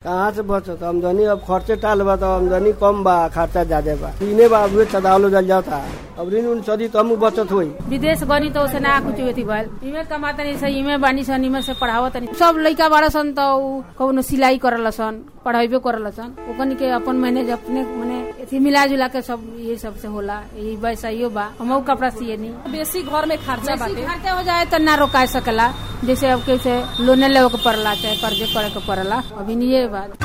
कहाँ से बचत आमदनी अब खर्चे टाल बा तो आमदनी कम बा खर्चा ज्यादा बा ऋणे बा उहे चदावलो जल जाता अब ऋण उन सदी तम बचत होई विदेश गनी तो उसे ना कुछ अथी भइल इमे कमाता नहीं सही इमे बानी सन इमे से पढ़ावत नहीं सब लइका बड़ा सन तो उ कौनो सिलाई करल सन पढ़ाइबे करल सन ओकनी के अपन मैनेज अपने मने अथी मिला जुला के सब ये सब से होला यही वैसा बा हमहू कपड़ा सिए नहीं बेसी घर में खर्चा बेसी बाटे खर्चा हो जाए तो ना रोका सकेला जैसे अब कैसे लोने लेवे के पड़ला चाहे कर्जे करे के पड़ला अभी नहीं ये बात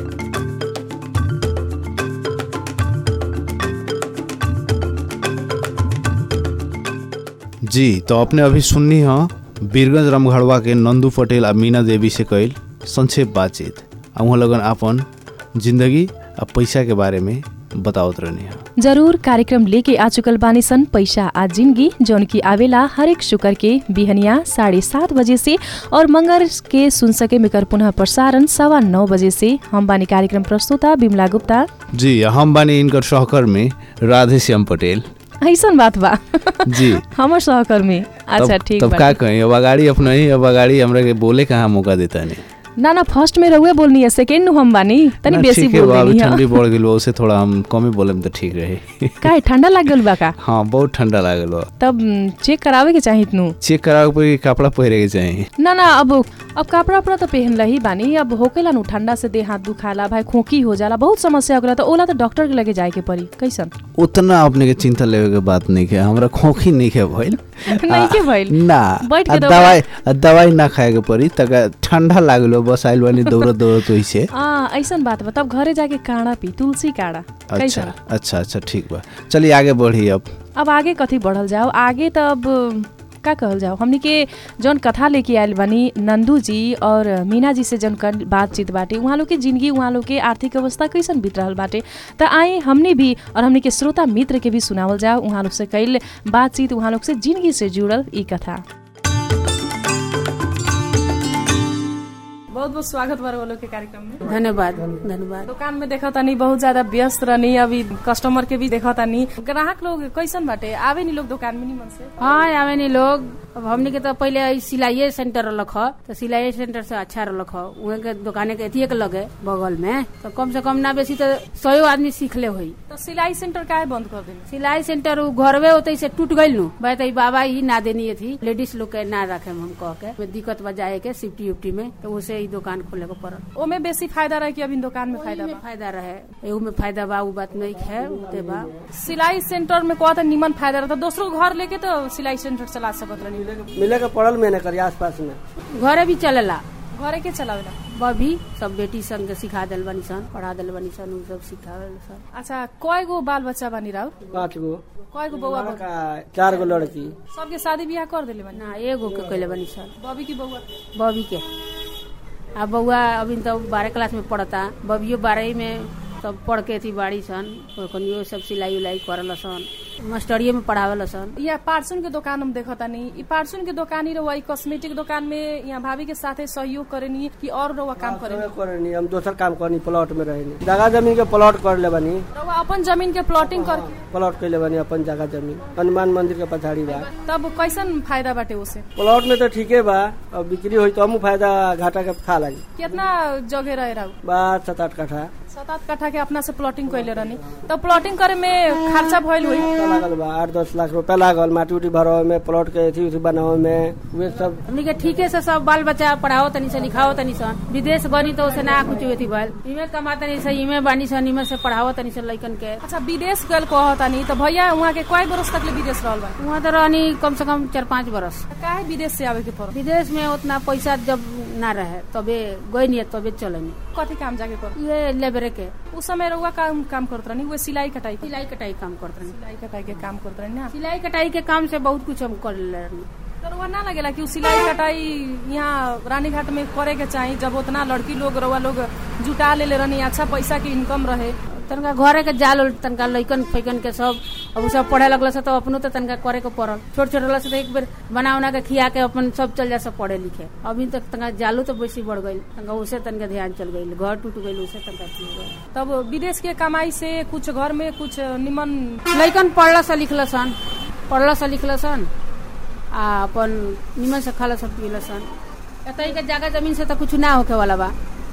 जी तो अपने अभी सुननी ह वीरगंज रामघड़वा के नंदू पटेल आ मीना देवी से कइल संक्षेप बातचीत आ उहाँ लगन आपन जिंदगी आ पैसा के बारे में बतावत रहनी ह जरूर कार्यक्रम लेके आ चुकल बानी सन पैसा आ जिंदगी जौन की आवेला हरेक शुक्र के बिहनिया साढ़े सात बजे से और मंगर के सुन सके मेकर पुनः प्रसारण सवा नौ बजे से हम बानी कार्यक्रम प्रस्तुता बिमला गुप्ता जी हम बानी इनकर सहकर्मी राधे श्याम पटेल ऐसन बात बा जी हमर सहकर्मी अच्छा तब, ठीक तब बा का कहीं अब अगाड़ी अपना ही अब अगाड़ी हमरा के बोले कहाँ मौका देता नहीं ना ना फर्स्ट में रहुए बोलनी है सेकेंड नु हम बानी तनी ना, बेसी ठीक है, बोल बा, अभी देनी ठंडी है बढ़ गेल बा, उसे थोड़ा हम कमे बोले तो ठीक रहे काहे ठंडा लाग गल बा का हाँ बहुत ठंडा लागल बा तब चेक करावे के चाहित नु चेक करावे पर कपड़ा पहिरे के चाहिए ना ना अब अब कपड़ा उपड़ा तो पहन ही बानी अब होकेला नु ठंडा से देह हाथ दुखाला भाई खोकी हो जाला बहुत समस्या हो गला तो ओला तो डॉक्टर के लगे जाए के पड़ी कैसन उतना अपने के चिंता लेवे के बात नहीं है हमरा खोखी नहीं है भइल नहीं के भइल ना बैठ के आ दौड़ा। दवाई आ दवाई ना खाए के पड़ी तक ठंडा लागलो बस आइल बानी दौड़त दौड़त वैसे आ ऐसन बात बा तब घरे जाके काढ़ा पी तुलसी काढ़ा अच्छा कैसन अच्छा अच्छा ठीक बा चलिए आगे बढ़ी अब अब आगे कथी बढ़ल जाओ आगे त अब का कहल जाओ हमनी के जौन कथा लेके आयल बानी नंदू जी और मीना जी से जौन कर बातचीत बाटे उहाँ लोग के जिंदगी उहाँ लोग के आर्थिक अवस्था कैसन बीत रहल बाटे त आए हमने भी और हमनी के श्रोता मित्र के भी सुनावल जाओ उहाँ लोग से कैल बातचीत उहाँ लोग से जिंदगी से जुड़ल ई कथा बहुत बहुत स्वागत बा लोग के कार्यक्रम में धन्यवाद धन्यवाद दुकान में देखा तानी बहुत ज्यादा व्यस्त रहनी अभी कस्टमर के भी देखा तानी ग्राहक लोग कैसन बाटे आवे नी लोग दुकान में निमन से हाँ आवे नहीं लोग अब हमने के तो पहले ई सिलाइये सेंटर रख तो सिलाई सेंटर से अच्छा रख उहे के दुकाने के अथिये के लगे बगल में तो कम से कम ना बेसी तो सौ आदमी सीख ले हुई तो सिलाई सेंटर काहे बंद कर देनी सिलाई सेंटर उ घरवे होते से टूट गइल नु भाई तो ई बाबा ही ना देनी थी लेडीज लोग के ना रखे हम कह के में दिक्कत बा जाए के सिफ्टी उफ्टी में तो उसे ही दुकान खोले के पड़ल ओमे बेसी फायदा रहे कि अभी दुकान में फायदा में बा फायदा रहे एहू में फायदा बा उ बात नहीं है उते बा सिलाई सेंटर में कहता निमन फायदा रहता दूसरो घर लेके तो सिलाई सेंटर चला सकत रहनी मिले के पड़ल मैंने करी आस पास में घरे भी चलेला घरे के चलावेला बभी सब बेटी सन के सिखा दिल बनी सन पढ़ा दिल बनी सन उ सब सिखावे सन अच्छा कय गो बाल बच्चा बानी राउ पाँच गो कय गो बउआ बा का चार गो लड़की सबके शादी बियाह कर देले बानी ना एगो के कैले बनी सन बबी की बउआ बबी के आ बउआ अभी तो बारह क्लास में पढ़ता बबियो बारह में सब पढ़ के थी बाड़ी सन ओकनियो सब सिलाई उलाई करल सन मास्टरिये में पढ़ावल सन यहाँ पार्सुन के दुकान हम देखता नहीं ई पार्सुन के दुकान ही रहुआ ई कॉस्मेटिक दुकान में यहाँ भाभी के साथे सहयोग करेनी कि और रहुआ काम करेनी सब करनी हम दोसर काम करनी प्लॉट में रहनी जगह जमीन के प्लॉट कर ले बनी रहुआ अपन जमीन के प्लॉटिंग करके प्लॉट कैले बनी अपन जगह जमीन हनुमान मंदिर के पछाड़ी बा तब कैसन फायदा बाटे उसे प्लॉट में तो ठीके बा अब बिक्री हुई तो हम फायदा घाटा के खा लगी कितना जगह रहे रहू बात सात आठ कट्ठा सात आठ कट्ठा के अपना से प्लॉटिंग कैले रहनी तब प्लॉटिंग करे में खर्चा भइल हुई तो लागल बा आठ दस लाख रुपया लागल माटी उटी भरवे में प्लॉट के अथी उथी बनावे में वे सब हमनी के ठीके से सब बाल बच्चा पढ़ाओ तनी सन लिखाओ तनी सन विदेश गनी तो उसे ना कुछ अथी भइल इमे कमा तनी सन इमे बानी सन इमे से पढ़ाओ तनी सन लइकन के अच्छा विदेश गल कहतानी तो भैया वहाँ के कई बरस तक ले विदेश रहल बा वहाँ तो रहनी कम से कम चार पाँच बरस काहे विदेश से आवे के पड़ल विदेश में उतना पैसा जब ना रहे तबे गई नहीं तबे चलनी कथी काम जाके कर ये लेबरे के उस समय रहुआ काम काम करत रहनी वो सिलाई कटाई के सिलाई कटाई काम करते रही सिलाई कटाई के काम करत रहनी ना सिलाई कटाई के काम से बहुत कुछ हम कर ले रही तो रउआ ना लगेला कि उ सिलाई कटाई यहाँ रानीघाट में करे के चाही जब उतना लड़की लोग रउआ लोग जुटा ले ले रहनी अच्छा पैसा के इनकम रहे तनका घरे के जाल उल तनका लइकन फैकन के सब अब उ सब पढ़े लगल से तो अपनो तो तनका करे के पड़ल छोट छोट रहल से तो एक बेर बना उना के खिया के अपन सब चल जा सब पढ़े लिखे अभी तक तनका जालू तो बेसी बढ़ गई तनका उसे तनका ध्यान चल गई घर टूट गई उसे तनका चल गई तब विदेश के कमाई से कुछ घर में कुछ निमन लइकन पढ़ल से लिखल सन पढ़ल से लिखल सन आ अपन निमन से खाला सब पियल सन एतई के जगह जमीन से तो कुछ ना होके वाला बा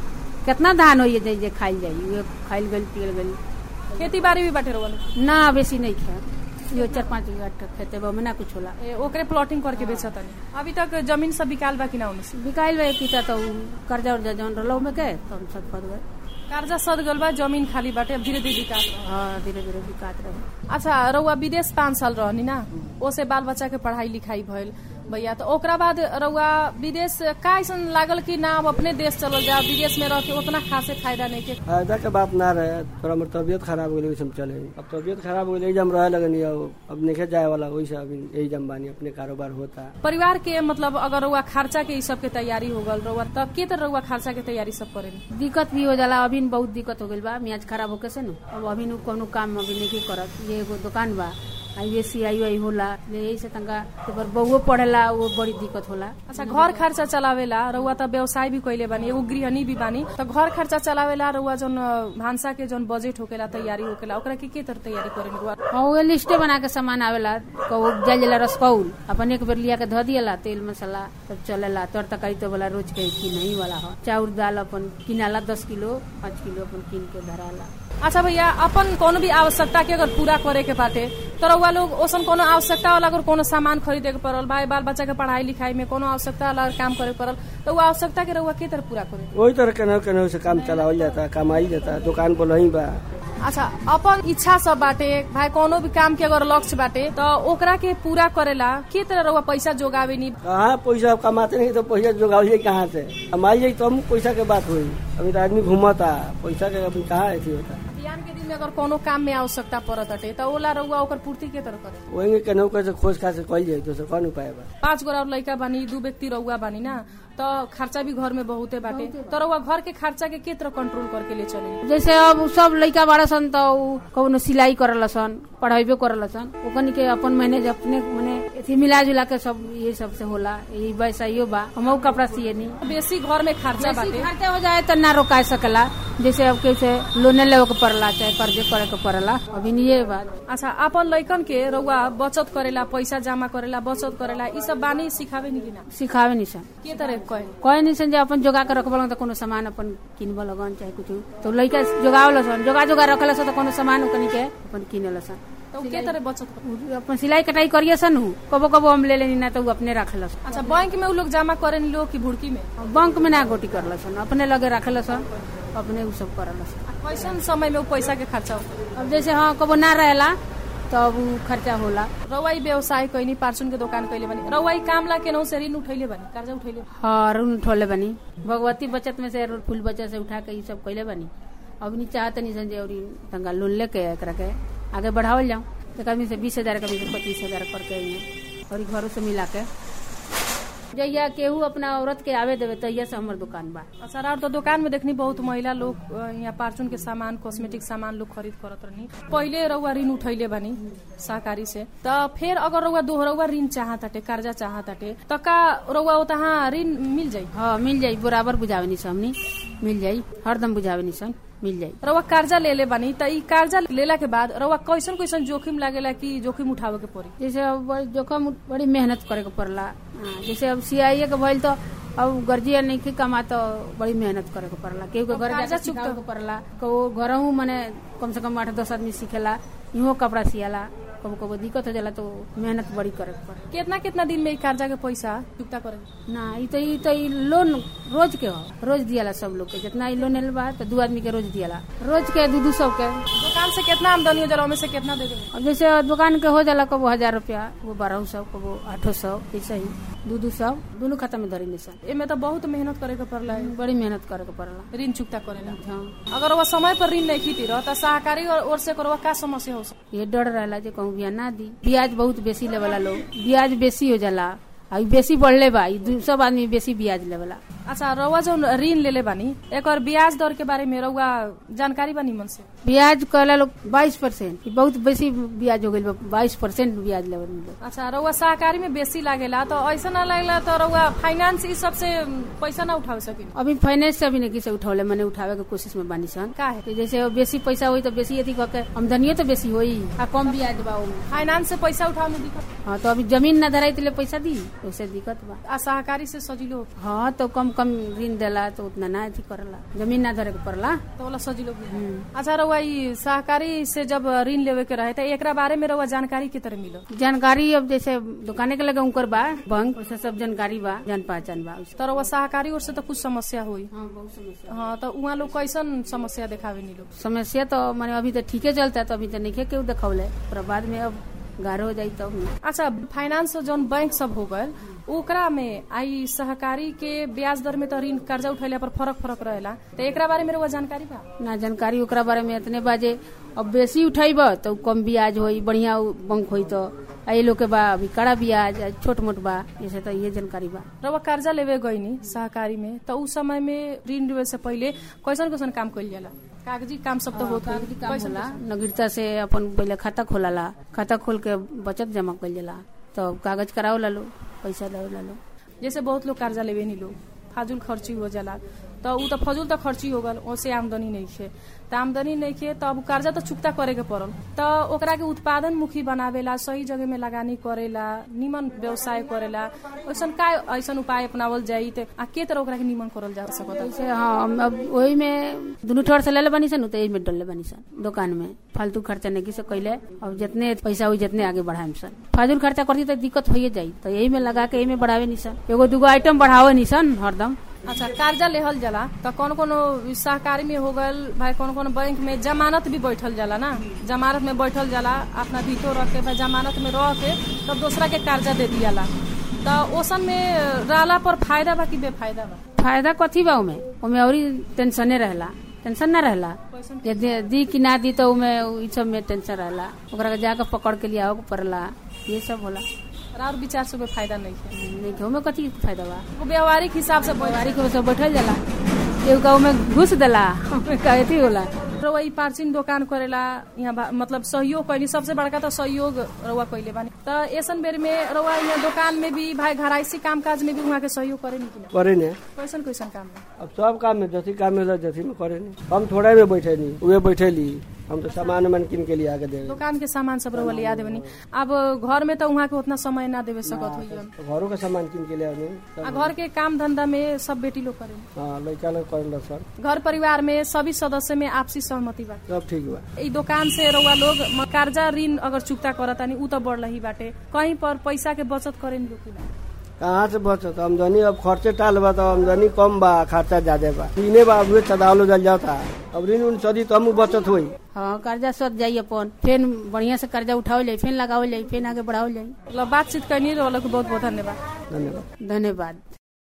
कितना धान हो जे जे खाइल जाई उहे खाइल गइल पियल गइल खेती बाड़ी भी बाटे रउआ लोग ना बेसी नहीं खा यो चार पाँच बीघा खेते बा में ना कुछ होला ए, ओकरे प्लॉटिंग करके बेचा तनी अभी तक जमीन सब बिकाल बा कि ना उनसे बिकाइल बा की त उ कर्जा उर्जा जौन रहलौ में के तब सब फद गए कर्जा सद गल बा जमीन खाली बाटे अब धीरे धीरे विकास बा। हाँ धीरे धीरे बिकात रहे अच्छा रउआ विदेश पाँच साल रहनी ना ओसे बाल बच्चा के पढ़ाई लिखाई भइल भैया तो ओकरा बाद रउआ विदेश का ऐसन लागल कि ना अब अपने देश चलो जा विदेश में रह के उतना खासे फायदा नहीं के फायदा के बात ना रहे थोड़ा मोर तबियत खराब हो गई वैसे हम चले अब तबियत खराब हो गई जम रहे लगनी अब अब नहीं जाए वाला वैसे अभी यही जम बानी अपने कारोबार होता परिवार के मतलब अगर रउआ खर्चा के ई सब के तैयारी हो गल रउआ तब के तरह रउआ खर्चा के तैयारी सब करेनी दिक्कत भी हो जाला अभी न बहुत दिक्कत हो गइल बा मियाज खराब होके से न अब अभी न कोनो काम अभी नहीं करत ये एगो दुकान बा आई एस सी आई आई होला यही से तंका पर बहुओ पढ़ेला वो बड़ी दिक्कत होला अच्छा घर खर्चा चलावेला रउआ त व्यवसाय भी कइले बानी एगो गृहणी भी बानी त घर खर्चा चलावेला रउआ जौन अ, भान्सा के जौन बजेट होकेला तैयारी होकेला ओकरा के के तरह तैयारी करेनी रउआ हाँ वो लिस्टे बना के सामान आवेला कौ जल जला रसकौल अपन एक बेर लिया के धो दियला तेल मसाला तब चलेला तर तकारी तो वाला रोज के की नहीं वाला हो चाउर दाल अपन किनाला दस किलो पाँच किलो अपन किन के धराला अच्छा भैया अपन कोनो भी आवश्यकता के अगर पूरा करे के बाटे तो रउआ लोग ओसन कोनो आवश्यकता वाला अगर कोनो सामान खरीदे के पड़ल भाई बाल बच्चा के पढ़ाई लिखाई में कोनो आवश्यकता वाला अगर काम करे के पड़ल तो वो आवश्यकता के रउआ के तरह पूरा करे वही तरह केनाहू केनाहू से काम चलावल जाता कमाई जाता दुकान पर वहीं बा अच्छा अपन इच्छा सब बाटे भाई कोनो भी काम के अगर लक्ष्य बाटे तो ओकरा के पूरा करेला के तरह रउआ पैसा जोगावे नी कहाँ पैसा कमाते नहीं तो पैसा जोगावल जाई कहाँ से कमाई जाई तो हम पैसा के बात हुई अभी तो आदमी घूमता पैसा के अभी कहाँ ऐसी होता बिहान के दिन में अगर कोनो काम में आवश्यकता पड़त हटे तो ओला रउआ ओकर पूर्ति के तरह करे वही केनाहू कैसे खोज खास कल जाई तो से कौन उपाय बा पांच गो और लड़का बानी दू व्यक्ति रउआ बानी ना तो खर्चा भी घर में बहुते बाटे तो रउआ घर के खर्चा के के तरह कंट्रोल करके ले चले जैसे अब सब लइका बाड़ा सन त उ कौनो सिलाई करल सन पढ़ाइबे करल सन ओकनी के अपन मैनेज अपने मने एथी मिला जुला के सब ये सब से होला यही वैसा बा हमहू कपड़ा सिए नी बेसी घर में खर्चा बेसी बाटे खर्चा हो जाए त ना रोका सकेला जैसे अब कैसे लोने लेवे के पड़ला चाहे कर्जे करे के पड़ला अभी नहीं ये बात अच्छा अपन लइकन के रउआ बचत करेला पैसा जमा करेला बचत करेला ई सब बानी सिखावे नी कि ना सिखावे नहीं सन के तरह कहे कहे नहीं सन जे अपन जोगा के रखबल त कोनो सामान अपन किनब लगन चाहे कुछ तो लइका जोगावल सन जोगा जोगा रखल सन त कोनो सामान ओकनी के अपन किनेल सन तो के तरह बचत करे उ अपन सिलाई कटाई करिए सन हूँ कबो कबो हम ले लेनी ना तो उ अपने रखेल सन अच्छा बैंक में उ लोग जमा करे नी लोग की भुड़की में बैंक में ना गोटी करल सन अपने लगे रखेल सन अपने उ सब करल सन कैसन समय में उ पैसा के खर्चा होता अब जैसे हाँ कबो ना रहेला तब उ खर्चा होला रउआई व्यवसाय कैनी पार्चुन के दुकान कैले बनी रउआई काम ला केनहू से ऋण उठैले बनी कर्जा उठैले हाँ ऋण उठौले बनी भगवती बचत में से फूल बचत से उठा के ये सब कैले बनी अब नहीं चाहते नहीं सन जे अउरी तंगा लोन लेके एकरा के आगे बढ़ावल जाऊं एक आदमी से बीस हजार कभी से पच्चीस हजार करके अइहे और ई घरों से मिला के जहिया केहू अपना औरत के आवे देवे तहिया से हमर दुकान बा अच्छा और तो दुकान में देखनी बहुत महिला लोग अ, यहाँ पार्चुन के सामान कॉस्मेटिक सामान लोग खरीद करत रहनी पहिले रउआ ऋण उठैले बनी सहकारी से त फिर अगर रउआ दोहरउआ ऋण चाहताटे कर्जा चाहताटे त का रउआ तहाँ ऋण मिल जाई हाँ मिल जाई बराबर बुझावे नहीं हमनी मिल जाई हरदम बुझावे नहीं सन मिल जाई रउआ कर्जा ले ले बनी त ई कर्जा लेला के बाद रउआ कैसन कैसन जोखिम लागेला कि जोखिम उठावे के पड़ी जैसे अब बड़ी जोखम बड़ी मेहनत करे के पड़ला हाँ, जैसे अब सीआईए के भइल तो अब गर्जिया नहीं के कमा तो बड़ी मेहनत करे के पड़ला केहू के अब घर कर्जा जाके चुकता- सिखावे के पड़ला कबो घरहू मने कम से कम आठ दस आदमी सीखेला इहो कपड़ा सियाला कबो कबो दिक्कत हो जाला तो मेहनत बड़ी करे के पड़े कितना कितना दिन में ई कर्जा के पैसा चुकता करे ना ई तो ई तो ई लोन रोज के हो रोज दियाला सब लोग के जितना ई लोन लेल बा तो दू आदमी के रोज दियाला रोज के दू दू सौ के दुकान से कितना आमदनी हो जाला ओमे से कितना दे देवे अब जैसे दुकान के हो जाला कबो हजार रुपया वो बारह सौ कबो आठो सौ ऐसे ही दू दू सौ दोनों खाता में धरी निशान एमे तो बहुत मेहनत करे के पड़ला है बड़ी मेहनत करे के पड़ला ऋण चुकता करेला हाँ अगर वह समय पर ऋण नहीं खीती रह त सहकारी और ओर से करवा का समस्या हो सकती ये डर रहला जे कहूँ बिया ना दी ब्याज बहुत बेसी लेवला लोग ब्याज बेसी हो जाला आ ई बेसी बढ़ले बा ई दू- सब आदमी बेसी ब्याज लेवला अच्छा रउआ जो ऋण लेले बानी एकर ब्याज दर के बारे में रउआ जानकारी बा निमन से ब्याज कहला लोग बाईस परसेंट बहुत बेसी ब्याज हो गइल बा बाईस परसेंट ब्याज लेवल में लोग अच्छा रउआ सहकारी में बेसी लागेला तो ऐसा ना लागेला तो रउआ फाइनेंस ई सब से पैसा ना उठा सकिन अभी फाइनेंस से अभी नहीं किसे उठौले मैंने उठावे के कोशिश में बानी सन का है तो जैसे अब बेसी पैसा होई तो बेसी अथी कह के आमदनियो तो बेसी होई आ कम ब्याज बा ओमे फाइनेंस से पैसा उठावे में दिक्कत हाँ तो अभी जमीन ना धराई तो ले पैसा दी उससे दिक्कत बा आ सहकारी से सजिलो हाँ तो कम कम ऋण देला तो उतना ना अथी करला जमीन ना धरे के पड़ला तो वाला सजिलो भी अच्छा रउआ ई सहकारी से जब ऋण लेवे के रहे त एकरा बारे में रउआ जानकारी के तरह मिलो जानकारी अब जैसे दुकाने के लगे उनकर बा बैंक वैसे सब जानकारी बा जान पहचान बा उससे। तो रउआ सहकारी ओर से तो कुछ समस्या हुई हाँ बहुत समस्या हाँ तो उहाँ लोग कैसन समस्या देखावे नी लोग समस्या तो माने अभी तो ठीके चलता है तो अभी तो नहीं केहू देखौले पर बाद में अब गाढ़ हो जाई तब न। अच्छा फाइनेंस जौन बैंक सब हो गए ओकरा में आई सहकारी के ब्याज दर में तो ऋण कर्जा उठैला पर फरक फरक रहेला तो एकरा बारे में रउआ जानकारी बा ना जानकारी ओकरा बारे में इतने बाजे अब बेसी उठैब तो कम ब्याज होई बढ़िया उ बैंक होई तो आ ये लोग के बा अभी कड़ा ब्याज आ छोट मोट बा जैसे तो ये जानकारी बा रउआ कर्जा लेवे गईनी सहकारी में तो उस समय में ऋण लेवे से पहिले कैसन कैसन काम कइल जाला कागजी काम सब तो होत कागजी होई काम कैसन होला नगरता से अपन पहले खाता खोलाला खाता खोल के बचत जमा कइल जाला तो कागज कराओ ला लो पैसा दे ला लो जैसे बहुत लोग कर्जा लेवे नी लोग फाजुल खर्ची हो जाला तो उ तो फजूल तो खर्ची हो गल ओसे आमदनी नहीं खे त आमदनी नहीं खे तो अब कर्जा तो चुकता करे के पड़ल तो ओकरा के उत्पादन मुखी बनावेला सही जगह में लगानी करेला निमन व्यवसाय करेला ऐसन का ऐसन उपाय अपनावल जाई त आ के तरह ओकरा के निमन करल जा सकता जैसे हाँ हम अब वही में दुनू ठोर से ले बनी सन तो यही में डले बनी सन दुकान में फालतू खर्चा नहीं से कैले अब जितने पैसा हुई जितने आगे बढ़ाए सन फाजूल खर्चा करती तो दिक्कत हो जाई तो यही में लगा के यही में बढ़ावे नहीं सन एगो दूगो आइटम बढ़ावे नहीं सन हरदम अच्छा कर्जा लेहल जाला तो कौन कौन सहकारी में हो गल भाई कौन कौन बैंक में जमानत भी बैठल जाला ना जमानत में बैठल जाला अपना भीतो रख के भाई जमानत में रह के तब दूसरा के कर्जा दे दियाला तो ओसन में रहला पर फायदा बा कि बेफायदा बा फायदा कथी बा उमे उमे और टेंशने रहला टेंशन ना रहला जे दे- दी कि ना दी तो उमे इ सब में टेंशन रहला ओकरा के जाके पकड़ के लिया पड़ला ये सब होला और विचार से बेफायदा नहीं है नहीं तो उमे कथी फायदा बा वो व्यवहारिक हिसाब से बैठ बारी के सब बैठल जाला एगो का उमे घुस देला उमे का अथी होला रउआ ई पार्चिन दोकान करेला यहाँ बा- मतलब सहयोग कैली सबसे बड़का तो सहयोग रउआ कैले बानी त ऐसन बेर में रउआ यहाँ दोकान में भी भाई घराइसी काम काज में भी वहाँ के सहयोग करे नी कि ना करे ने कैसन कैसन काम बा अब सब काम में जथी काम में जथी में करे ने हम थोड़ा में बैठे नहीं उहे बैठे ली हम तो सामान उमान किन के लिए आके दे दुकान के सामान सब रउआ लिया देवनी अब घर में तो वहाँ के उतना समय ना देवे सकत होइयन घरों का सामान किन के लिए आने आ घर के काम धंधा में सब बेटी लोग करे हाँ लड़का लोग कर सर घर परिवार में सभी सदस्य में आपसी सहमति बा सब ठीक बा ई दुकान से रउआ लोग म- कर्जा ऋण अगर चुक्ता करतानी उ तो बढ़ ही बाटे कहीं पर पैसा के बचत करे नी लोग कि ना? कहाँ से बचत आमदनी अब खर्चे टाल बा तो आमदनी कम बा खर्चा ज्यादा बा ऋणे बा उहे चदावलो जल जाता अब ऋण उन सदी तब बचत हुई हाँ कर्जा सद जाई अपन फिर बढ़िया से कर्जा उठाओ जाई फिर लगाओ जाई फिर आगे बढ़ाओ जाई मतलब बातचीत करनी रउआ लोग के बहुत बहुत धन्यवाद धन्यवाद धन्यवाद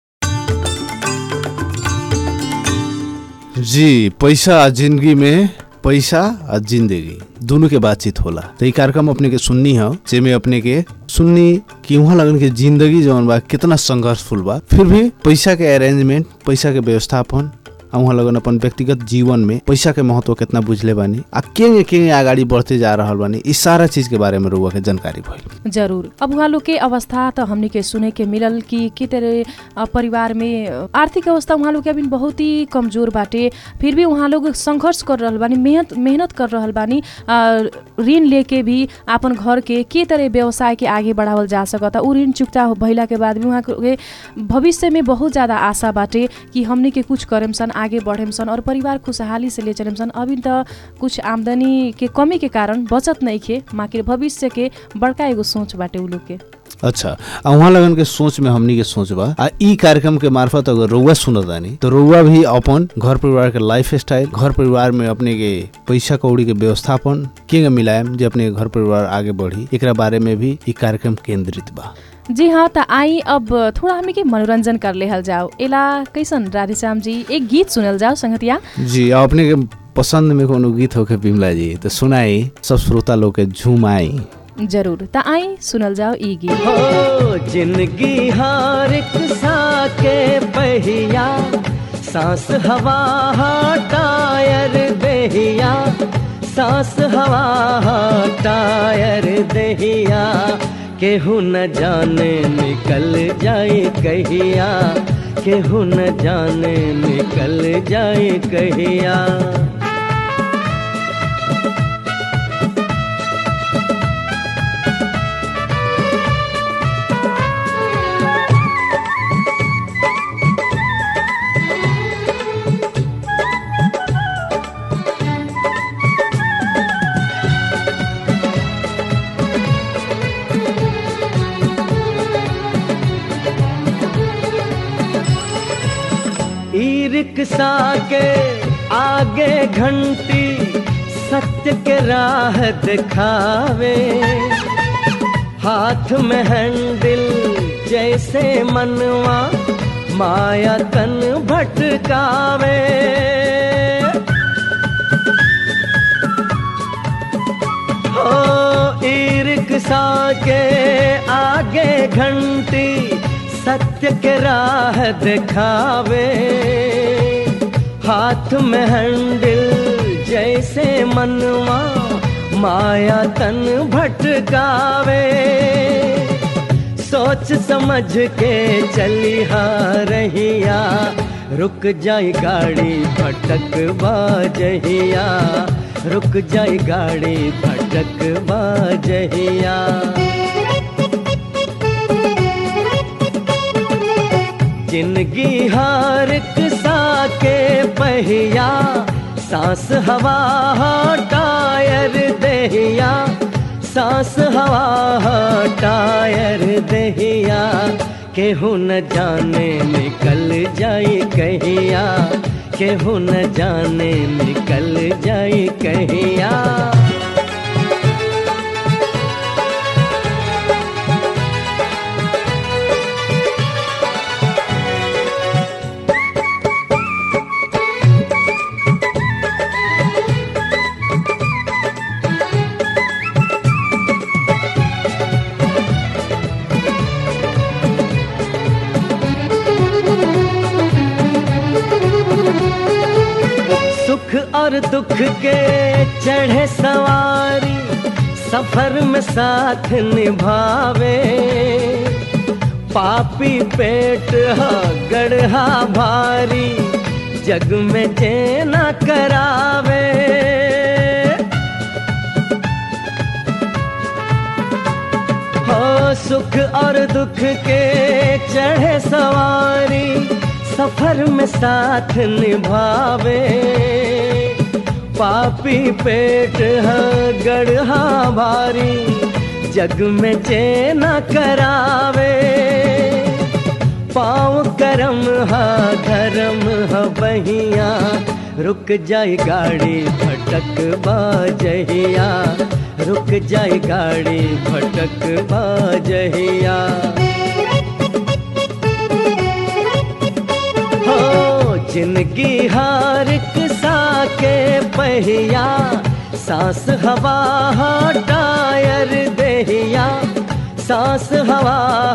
जी पैसा आ जिंदगी में पैसा आ जिंदगी दोनों के बातचीत होला तो ई कार्यक्रम अपने के सुननी है जेमे अपने के सुननी कि वहाँ लगन के जिंदगी जौन बा कितना संघर्षफुल बा फिर भी पैसा के अरेंजमेंट पैसा के व्यवस्थापन आ वहाँ लगन अपन व्यक्तिगत जीवन में पैसा के महत्व कितना बुझले बानी आ केंगे केंगे आगाड़ी बढ़ते जा रहल बानी इस सारा चीज के बारे में रुआ के जानकारी भइल जरूर अब उहाँ लोग के अवस्था त हमनी के सुने के मिलल कि के तरह अ, परिवार में अ, आर्थिक अवस्था उहाँ लोग के अभी बहुत ही कमजोर बाटे फिर भी उहाँ लोग संघर्ष कर रहल बानी मेहनत मेहनत कर रहल बानी अ, ऋण लेके भी आपन घर के के तरह व्यवसाय के आगे बढ़ावल जा सकता उ ऋण चुक्ता हो- भइला के बाद भी उहाँ के भविष्य में बहुत ज्यादा आशा बाटे कि हमनी के कुछ करेम सन आगे बढ़ेम सन और परिवार खुशहाली से ले चलेम सन अभी त कुछ आमदनी के कमी के कारण बचत नहीं खे माकिर भविष्य के बड़का एगो सोच बाटे उ लोग के अच्छा आ वहाँ लगन के सोच में हमनी के सोच बा आ ई कार्यक्रम के मार्फत अगर रउआ सुनत आनी तो रउआ भी अपन घर परिवार के लाइफ स्टाइल घर परिवार में अपने के पैसा कौड़ी के व्यवस्थापन के मिलायम जे अपने के घर परिवार आगे बढ़ी एकरा बारे में भी ई कार्यक्रम केंद्रित बा जी हाँ त आई अब थोड़ा हमी के मनोरंजन कर लेहल जाओ एला कैसन राधेश्याम जी एक गीत सुनल जाओ संगतिया जी आ अपने के पसंद में कोनो गीत होके बिमला जी तो सुनाई सब श्रोता लोग के झूम आई जरूर त आई सुनल जाओ ई गीत हो जिंदगी हर एक सा के पहिया सांस हवा हा टायर देहिया सांस हवा हा टायर देहिया केहू न जाने निकल जाए कहिया केहू न जाने निकल जाए कहिया रिक्शा के आगे घंटी सत्य के राह दिखावे हाथ में हैंडल जैसे मनवा माया तन भटकावे हो ई रिक्शा के आगे घंटी सत्य के राह दिखावे हाथ में हैंडल जैसे मनवा माया तन भटकावे सोच समझ के चली हा रहिया रुक जाई गाड़ी भटक बाजहिया रुक जाई गाड़ी भटक बाजहिया जिंदगी हर सा के पहिया सांस हवा टायर दहिया सांस हवा टायर दहिया केहू न जाने निकल जाई कहिया केहू न जाने निकल जाई कहिया सुख और दुख के चढ़े सवारी सफर में साथ निभावे पापी पेट हा गढ़ा भारी जग में चेना करावे हो सुख और दुख के चढ़े सवारी सफर में साथ निभावे पापी पेट है गढ़ा भारी जग में चेना करावे पाँव करम हा धर्म हा बहिया रुक जाई गाड़ी भटक बाजहिया रुक जाई गाड़ी भटक बाजहिया हो जिंदगी हर सा के पहिया सांस हवा टायर दहिया सांस हवा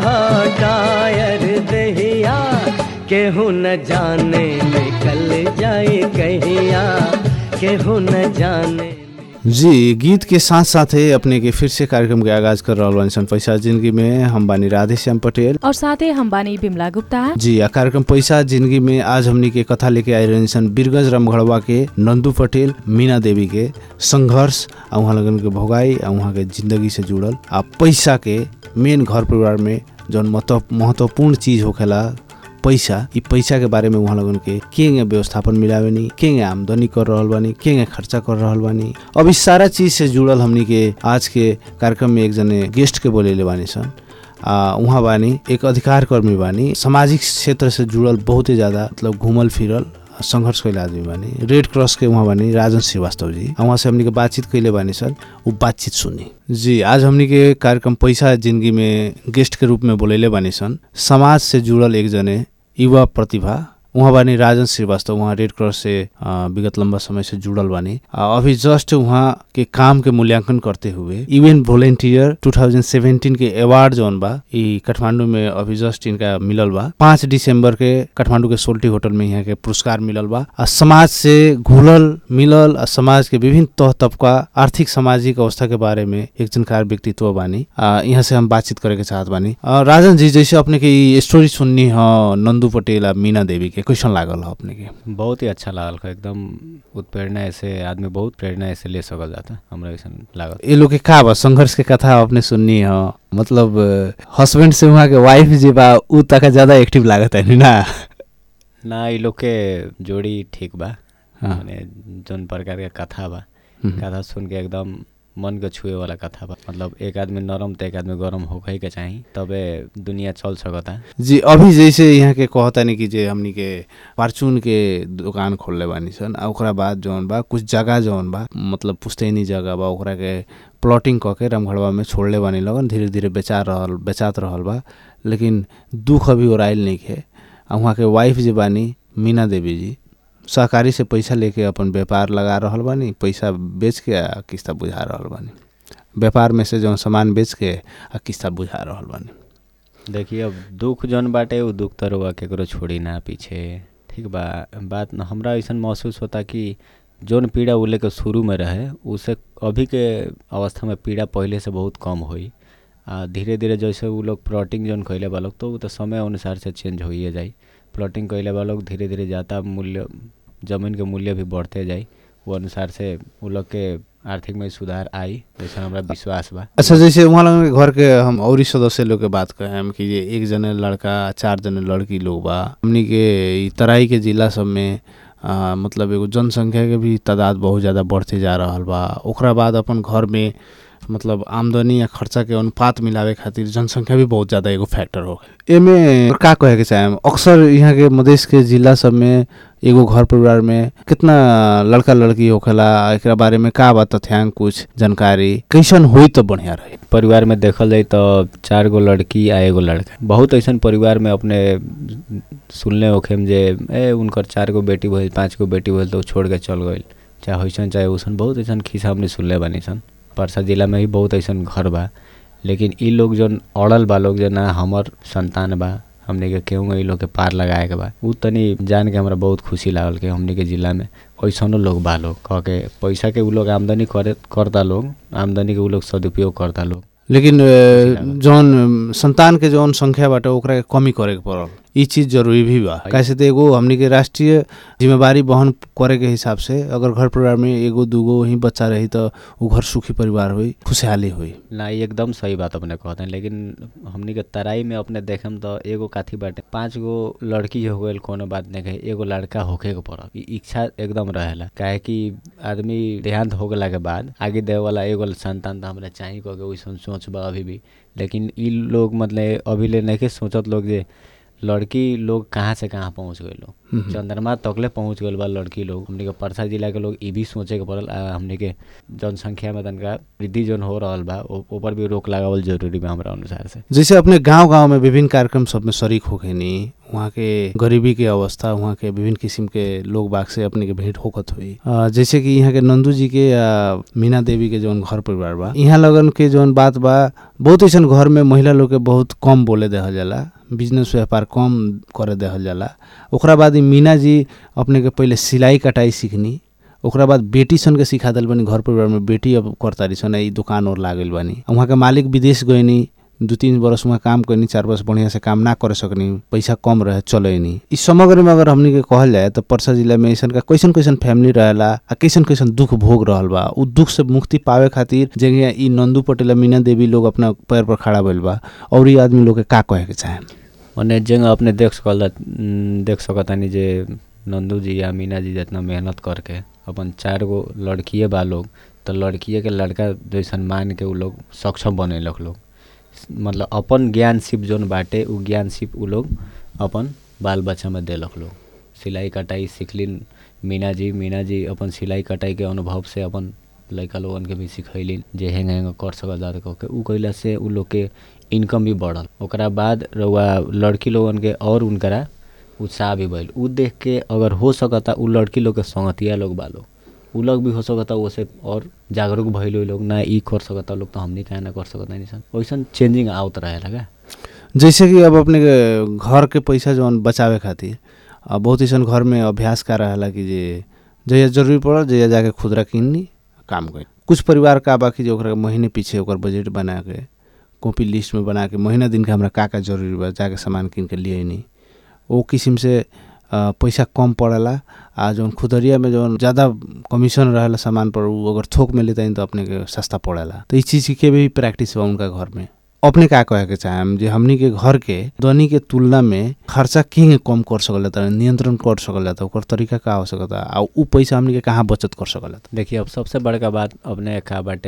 टायर दहिया केहू न जाने निकल जाए कहिया केहू न जाने जी गीत के साथ साथे अपने के फिर से कार्यक्रम के आगाज कर रहल बानी सन पैसा जिंदगी में हम बानी राधे श्याम पटेल और साथै हम बानी बिमला गुप्ता जी आ कार्यक्रम पैसा जिंदगी में आज हमनी के कथा लेके आए रहनी सन बीरगंज रामगढ़वा के नंदू पटेल मीना देवी के संघर्ष आ उहाँ लगन के भोगाई आ उहाँ के जिंदगी से जुड़ल आ पैसा के मेन घर परिवार में जौन महत्व महत्वपूर्ण चीज होखेला पैसा ई पैसा के बारे में उहाँ लगन के केंगे व्यवस्थापन मिलावेनी केंगे आमदनी कर रहल बानी केंगे खर्चा कर रहल बानी अब इस सारा चीज से जुड़ल हमनी के आज के कार्यक्रम में एक जने गेस्ट के बोलेले बानी सन आ उहाँ बानी एक अधिकार कर्मी बानी सामाजिक क्षेत्र से जुड़ल बहुत ही ज्यादा मतलब घूमल फिरल संघर्ष कैले आदमी बानी रेड क्रॉस के उहाँ बानी राजन श्रीवास्तव जी आ उहाँ से हमनी के बातचीत कैले बानी सर उ बातचीत सुनी जी आज हमनी के कार्यक्रम पैसा जिंदगी में गेस्ट के रूप में बोलेले बानी सन समाज से जुड़ल एक जने युवा प्रतिभा उहाँ बानी राजन श्रीवास्तव उहाँ रेड क्रॉस से अ, विगत लंबा समय से जुड़ल बानी आ, अभी जस्ट उहाँ के काम के मूल्यांकन करते हुए इवेंट वॉलेंटियर 2017 के अवार्ड जौन बा ई काठमांडू में अभी जस्ट इनका मिलल बा पाँच दिसंबर के काठमांडू के सोल्टी होटल में यहाँ के पुरस्कार मिलल बा आ समाज से घुलल मिलल आ समाज के विभिन्न तह तबका आर्थिक सामाजिक अवस्था के बारे में एक जानकार व्यक्तित्व बानी आ, यहाँ से हम बातचीत करे के चाहत बानी आ, राजन जी जैसे अपने के ई स्टोरी सुननी ह नंदू पटेल आ मीना देवी के कैसन लागल ह अपने के बहुत ही अच्छा लागल का एकदम उत्प्रेरणा ऐसे आदमी बहुत प्रेरणा ऐसे ले सकल जाता हमरा ऐसा लागल ये लोग के का बा संघर्ष के कथा अपने सुननी ह मतलब हस्बैंड से वहाँ के वाइफ जे बा उ तक ज्यादा एक्टिव लागत है ना ना ये लोग के जोड़ी ठीक बा हाँ। माने जौन प्रकार के कथा बा हम्म। कथा सुन के एकदम मन के छुए वाला कथा बा मतलब एक आदमी नरम त एक आदमी गरम होखे के चाही तबे दुनिया चल सकता जी अभी जैसे यहाँ के कहतानी कि जे हमनी के फार्चून के दुकान खोलले बानी सन आ ओकरा बाद जौन बा कुछ जगह जौन बा मतलब पुस्तैनी जगह बा ओकरा के प्लॉटिंग कऽ के रामगढ़वा में छोड़ले बानी लगन धीरे धीरे बेचा रहल बेचात रहल बा लेकिन दुख अभी ओराइल नहीं है आ वहाँ के वाइफ जे बानी मीना देवी जी सहकारी से पैसा लेके अपन व्यापार लगा रहल बानी पैसा बेच के आ किस्ता बुझा रहल बानी व्यापार में से जौन सामान बेच के आ किस्ता बुझा रहल बानी देखिए अब दुख जौन बाटे उ दुख त रउआ केकरो छोड़ी ना पीछे ठीक बा बात न हमरा ऐसन महसूस होता कि जौन पीड़ा उ लेके शुरू में रहे उसे अभी के अवस्था में पीड़ा पहले से बहुत कम होई आ धीरे धीरे जैसे उ लोग प्लॉटिंग जौन कैले बा लोग तो उ तो समय अनुसार से चेंज होइए जाई प्लॉटिंग कैले बा लोग धीरे धीरे जाता मूल्य जमीन के मूल्य भी बढ़ते जाई वो अनुसार से उ लोग के आर्थिक में सुधार आई जैसे हमरा विश्वास बा अच्छा जैसे वहाँ लोगन के घर के हम और सदस्य लोग के बात कहें हम कि ये एक जने लड़का चार जने लड़की लोग बा हमनी के ई तराई के जिला सब में आ, मतलब एगो जनसंख्या के भी तादाद बहुत ज़्यादा बढ़ते जा रहल बा ओकरा बाद अपन घर में मतलब आमदनी या खर्चा के अनुपात मिलावे खातिर जनसंख्या भी बहुत ज़्यादा एगो फैक्टर हो गए एमे का कहे के चाहे अक्सर यहाँ के मधेश के जिला सब में एगो घर परिवार में कितना लड़का लड़की होखेला एकरा बारे में का बा तथ्यांक कुछ जानकारी कैसन होई तो बढ़िया रही परिवार में देखल जाए तो चार गो लड़की आ एगो लड़का बहुत ऐसन परिवार में अपने सुनले होखेम जे ए उनकर चार गो बेटी भइल पाँच गो बेटी भइल तो उ छोड़ के चल गइल चाहे वैसन चाहे वैसन बहुत ऐसन खिस्सा हमने सुनले बानी सन परसा जिला में भी बहुत ऐसन घर बा लेकिन ई लोग जौन अड़ल बा लोग जे ना हमर संतान बा हमने के केहू ई लोग के पार लगाए के बा उ तनी जान के हमरा बहुत खुशी लागल कि हमने के जिला में ऐसनो लोग बा लोग कह के पैसा के उ लोग आमदनी करे करता लोग आमदनी के उ लोग सदुपयोग करता लोग लेकिन अ, जौन अम, संतान के जौन संख्या बाटे ओकरा के कमी करे के पड़ल ई चीज जरूरी भी बा कैसे तो एगो हमनी के राष्ट्रीय जिम्मेवारी वहन करे के हिसाब से अगर घर परिवार में एगो दूगो ही बच्चा रही तो उ घर सुखी परिवार हुई खुशहाली हुई ना ई एकदम सही बात अपने कहते हैं लेकिन हमनी के तराई में अपने देखेम तो एगो काथी बाटे पांच गो लड़की हो गइल कोनो बात नहीं कहे एगो लड़का होखे के पड़ल ई इच्छा एकदम रहेला काहे कि आदमी देहांत हो गेला के बाद आगे देवे वाला एगो संतान तो हमरा चाही कह के वैसन सोच बा अभी भी लेकिन ई लोग मतलब अभी ले नहीं सोचत लोग जे लड़की लोग कहाँ से कहाँ पहुँच गए लोग चंद्रमा तकले पहुँच गए बा लड़की लोग हमने के परसा जिला के लोग ई भी सोचे के पड़ल आ हमने के जनसंख्या में तनका वृद्धि जौन हो रहल बा ओ- ऊपर भी रोक लगावल जरूरी बा हमरा अनुसार से जैसे अपने गांव गांव में विभिन्न कार्यक्रम सब में शरीक होखेनी वहाँ के गरीबी के अवस्था वहाँ के विभिन्न किस्म के लोग बाग से अपने के भेंट होकत हुई अ, जैसे कि यहाँ के नंदू जी के या मीना देवी के जौन घर परिवार बा यहाँ लगन के जौन बात बा बहुत ऐसन घर में महिला लोग के बहुत कम बोले देहल जाला बिजनेस व्यापार कम करे देहल जाला ओकरा बाद ई मीना जी अपने के पहले सिलाई कटाई सीखनी ओकरा बाद बेटी सन के सिखा दिल बानी घर परिवार में बेटी अब करतारी सन ई दुकान और लागल बानी आ वहाँ के मालिक विदेश गइनी दू तीन बरस वहाँ काम करनी चार बरस बढ़िया से काम ना करे सकनी पैसा कम रहे चलैनी इस समग्र में अगर हमनी के कहल जाए तो परसा जिला में ऐसन का कैसन कैसन फैमिली रहेला आ कैसन कैसन दुख भोग रहल बा उ दुख से मुक्ति पावे खातिर जगह ई नंदू पटेल आ मीना देवी लोग अपना पैर पर खड़ा भइल बा और ई आदमी लोग के का कहे के चाहे मने जगह अपने देख सकल देख सकतानी जे नंदू जी या मीना जी जितना मेहनत करके अपन चार गो लड़किए बा लोग तो लड़किए के लड़का जैसन मान के उ लोग सक्षम बनेलक लोग मतलब अपन ज्ञान सिप जौन बाटे उ ज्ञान सिप उ लोग अपन बाल बच्चा में देलक लोग सिलाई कटाई सीखलिन मीना जी मीना जी अपन सिलाई कटाई के अनुभव से अपन लड़का लोगन के भी सिखैलिन जे हेंग हेंग कर सकल जा कह के उ कइला से उ लोग के इनकम भी बढ़ल ओकरा बाद रउआ लड़की लोगन के और उनकरा उत्साह भी भइल उ देख के अगर हो सकता उ लड़की लोग के संगतिया लोग बा लोग उ लोग भी हो सकता ओसे और जागरूक भइल लोग ना ई कर सकता लोग तो हमनी काहे ना कर सकता नहीं सन वैसन चेंजिंग आवत रहेला का जैसे कि अब अपने के घर के पैसा जौन बचावे खातिर अब बहुत ऐसन घर में अभ्यास का रहेला कि जे जहिया जरूरी पड़ल जहिया जाके खुदरा किननी काम करी कुछ परिवार का बाकी जो ओकरा महीने पीछे ओकर बजट बना के कॉपी लिस्ट में बना के महीना दिन के हमरा का का जरूरी बा जाके सामान किन के लिए नहीं वो किस्म से अ, पैसा कम पड़ेला आ जौन खुदरिया में जौन ज़्यादा कमीशन रहेला सामान पर उ अगर थोक में लेता तो अपने के सस्ता पड़ेला तो इस चीज़ के भी प्रैक्टिस बा उनका घर में अपने का कहे के चाहेम जे हमनी के घर के ध्वनि के तुलना में खर्चा के कम कर सकल जाता नियंत्रण कर सकल जाता ओकर तरीका का हो सकता आ उ पैसा हमनी के कहाँ बचत कर सकल जाता देखिए अब सबसे बड़का बात अपने का बाटे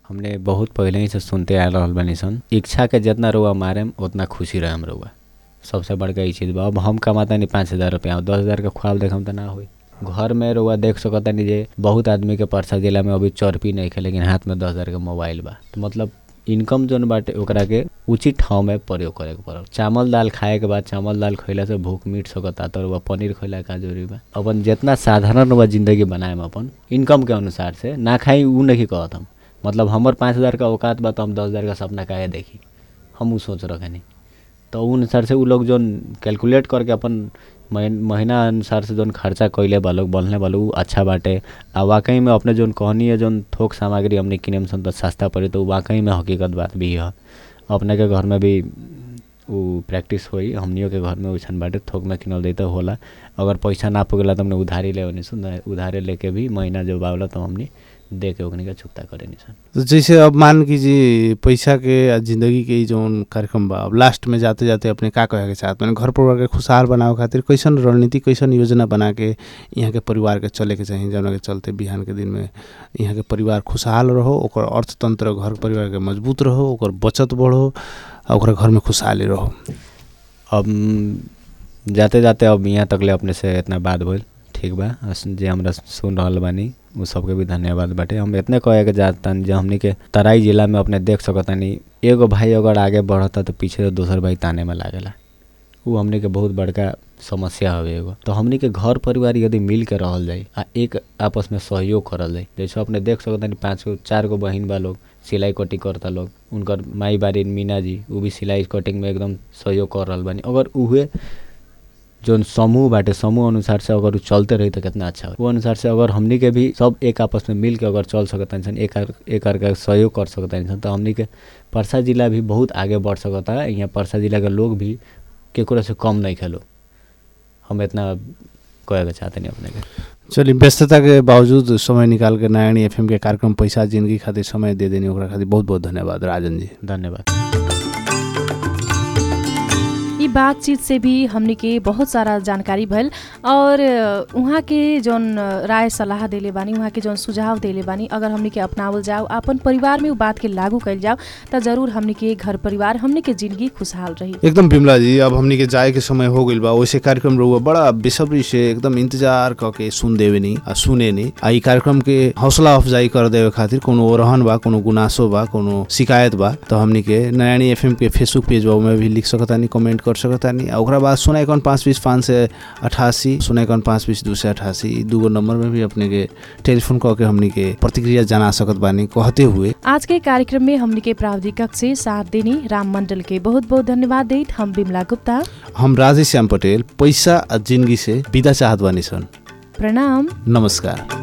हमने बहुत पहले ही से सुनते आ रहल बानी सन इच्छा के जितना रुआ मारेम उतना खुशी रहम रुआ सबसे बड़का ई चीज़ बा अब हम कमाता नहीं पाँच हज़ार रुपया दस हज़ार के ख्वाब देखम तो ना होई घर में रुआ देख सकता नहीं जे बहुत आदमी के परसा जिला में अभी चौरपी नहीं खे लेकिन हाथ में दस हज़ार के मोबाइल बा तो मतलब इनकम जोन बाटे ओकरा के उचित ठाव में प्रयोग करे के पड़ल चावल दाल खाए के बाद चावल दाल खैला से भूख मिट सकता तो रुआ पनीर खैला का जरूरी बा अपन जितना साधारण रुआ जिंदगी बनाएम अपन इनकम के अनुसार से ना खाई ऊ नहीं कहत हम मतलब हमर पाँच हज़ार का औकात बा तो हम दस हज़ार का सपना काहे देखी हम ऊ सोच रखे नहीं तो उ अनुसार से उ लोग जोन कैलकुलेट करके अपन महीन- महीना अनुसार से जोन खर्चा कैले बा लोग बनले बा लोग उ अच्छा बाटे आ वाकई में अपने जोन कहनी है जोन थोक सामग्री हमने किनेम सन तो सस्ता पड़े तो उ वाकई में हकीकत बात भी है अपने के घर में भी उ प्रैक्टिस होई हमनियों के घर में वैसन बाटे थोक में किनल देते होला अगर पैसा ना पुगेला तो हमने उधारी ले ओनी सुन उधारे लेके भी महीना जो बावला तो हमने दे के ओकनी के चुकता करे निसन तो जैसे अब मान कीजिए पैसा के आ जिंदगी के ई जौन कार्यक्रम बा अब लास्ट में जाते जाते अपने का कहे के चाहत मैंने घर परिवार के खुशहाल बनावे खातिर कैसन रणनीति कैसन योजना बना के यहाँ के परिवार के चले के चाही जौना के चलते बिहान के दिन में यहाँ के परिवार खुशहाल रहो ओकर अर्थतंत्र घर परिवार के मजबूत रहो ओकर बचत बढ़ो आ ओकरा घर में खुशहाली रहो अब म, जाते जाते अब यहाँ तकले अपने से इतना बात भइल ठीक बा अस- जे हमरा सुन रहल बानी उ सबके भी धन्यवाद बाटे हम इतने कहे के जातन जे हमनी के तराई जिला में अपने देख सकतानी एगो भाई अगर आगे बढ़ता तो पीछे से दोसर भाई ताने में लागेला उ हमनी के बहुत बड़का समस्या हवे एगो तो हमनी के घर परिवार यदि मिल के रहल जाई आ एक आपस में सहयोग करल जाई जैसे अपने देख सकतानी पाँच गो चार गो बहिन बा लोग सिलाई कटिंग करता लोग उनकर माई बारी मीना जी उ भी सिलाई कटिंग में एकदम सहयोग कर रहल बानी अगर उहे जोन समूह बाटे समूह अनुसार से अगर उ चलते रही तो कितना अच्छा हो वो अनुसार से अगर हमनी के भी सब एक आपस में मिल के अगर चल सकता इंसान एक आर- एक आर का सहयोग कर सकता इंसान तो हमनी के परसा जिला भी बहुत आगे बढ़ सकता है यहाँ परसा जिला के लोग भी केकरो से कम नहीं खेलो हम इतना कहे के चाहते नहीं अपने के चलिए व्यस्तता के बावजूद समय निकाल के नारायणी एफएम के कार्यक्रम पैसा जिंदगी खातिर समय दे देनी ओकरा खातिर बहुत बहुत धन्यवाद राजन जी धन्यवाद ई बातचीत से भी हमनी के बहुत सारा जानकारी भइल और अ, उहाँ के जौन अ, राय सलाह देले बानी उहाँ के जौन सुझाव देले बानी अगर हमनी के अपनावल जाओ अपन परिवार में उ बात के लागू कैल जाओ त जरूर हमनी के घर परिवार हमनी के जिंदगी खुशहाल रही एकदम बिमला जी अब हमनी के जाए के समय हो गइल बा वैसे कार्यक्रम रहुआ बड़ा बेसब्री से एकदम इंतजार क के सुन देवे नी आ सुने नी आ ई कार्यक्रम के हौसला अफजाई कर देवे खातिर कोनो ओरहन बा कोनो गुनासो बा कोनो शिकायत बा तो हमनी के नयानी एफएम के फेसबुक पेज बा में भी लिख सकतानी कमेंट कर सकतानी आ ओकरा बाद सुना इक्यावन पाँच बीस पाँच सौ अठासी सुना इक्यावन पाँच बीस दू सौ अठासी ई दूगो नंबर में भी अपने के टेलीफोन क के हमनी के प्रतिक्रिया जना सकत बानी कहते हुए आज के कार्यक्रम में हमनी के प्राविधिक कक्ष से साथ देनी राम मंडल के बहुत बहुत धन्यवाद देत हम बिमला गुप्ता हम राजेश श्याम पटेल पैसा आ जिंदगी से विदा चाहत बानी सन प्रणाम नमस्कार